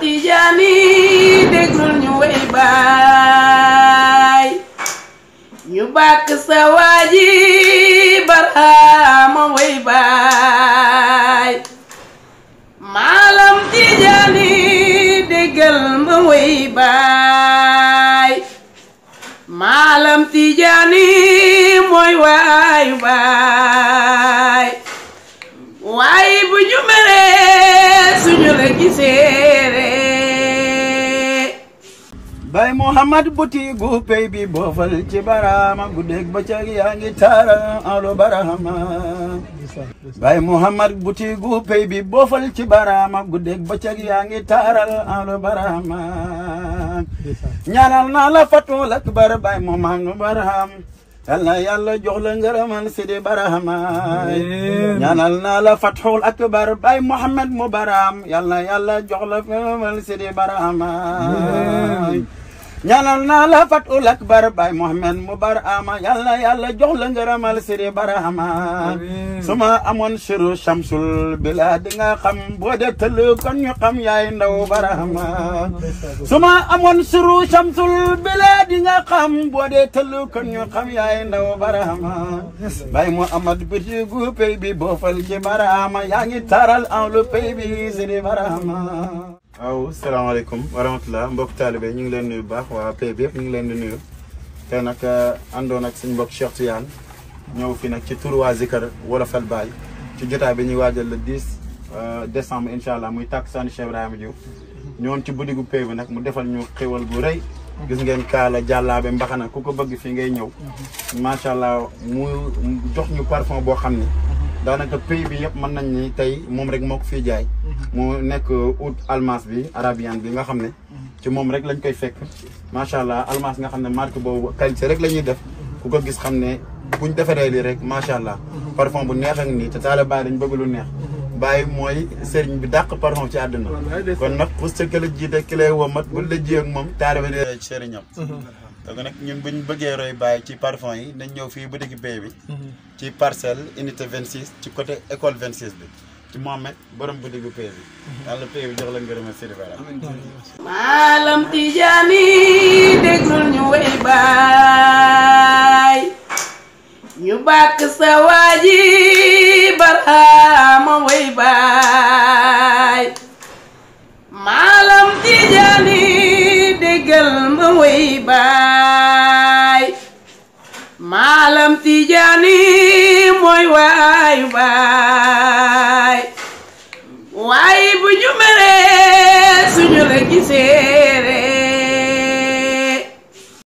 Tijaani déglul ñu wey baay ñu bàkk sa waaji barhama wey baay maalam Tijaani déggal ma wey baay maalam Tijaani mooy waayu baay waaye bu ñu meree suñu la giseere bay Muhammad butigu pey bi boofal ci barama guddeeg bëccëg yaa ngi taara alo barahama bay Muhammad butigu pey bi boofal ci barama guddeeg bëccëg yaa ngi taaral alo barahama ñaanal naa la fatul akbar bay Muhammad baraham yàlla yàlla jox la ngërëmal sidi barahama ñaanal naa la fatul akbar bay Muhammad mu baram yàlla yàlla jox la ngërëmal sidi barahama ñaanal naa la fatul akbar bay Muhammad mu barama yàlla yàlla jox la ngërëmal sidi barahama suma amoon siru shamsul bila di nga xam boo de tëll kon ñu xam yaay ndaw barahama suma amoon siru shamsul bila di nga xam boo de tëll kon ñu xam yaay ndaw barahama bay Muhammad bitigu pay bi boofal ci barahama yaa ngi taral en lu pay bi sidi barahama waaw salaamaaleykum wa rahmatulah mbokk taalibe ñu ngi leen nuyu bu baax waa pay bi yëpp ñu ngi leen di nuyu te nag àndoon ak suñu mbokk Cheikh Tidiane ñëw fi nag ci turu waa Zikar Wolofal Baye ci jotaay bi ñuy waajal le 10 décembre incha allah muy tàkk sànni Cheikh Ibrahima Diouf ñëwoon ci boutique gu pay bi nag mu defal ñu xéwal gu rëy gis ngeen kaala jàllaabe mbaxana ku ko bëgg fii ngay ñëw macha allah mu jox ñu parfum boo xam ni daanaka pays bi yëpp mën nañ ni tey moom rek moo ko fiy jaay mu nekk oud almas bi arabian bi nga xam ne ci moom rek lañ koy fekk macha allah almas nga xam ne marque boobu qualité rek la ñuy def ku ko gis xam ne buñ defaree lii rek macha allah parfum bu neex ak nii te taala bàyyi dañ bëgg lu neex bàyyi mooy sëriñ bi dàq parfum ci àdduna kon nag pour sa këla jiite ki lay womat bu la ji ak moom taala bi dee ci sëriñam donc nag ñun buñ bëggee roy bàyyi ci parfum yi nañ ñëw fii ba dëgg pay bi ci parcelle unité 26 ci côté école 26 bi ci Mohamed borom bu diggu pay bi yàlla pay bi jox la ngërëm Sidi Bara maalam Tijaani déglul ñu wey baay ñu bàkk sa waaji barhama wey baay maalam Tijaani déggal ma wey baay maalam Tijaani mooy waayu baay waaye bu ñu meree suñu la giseere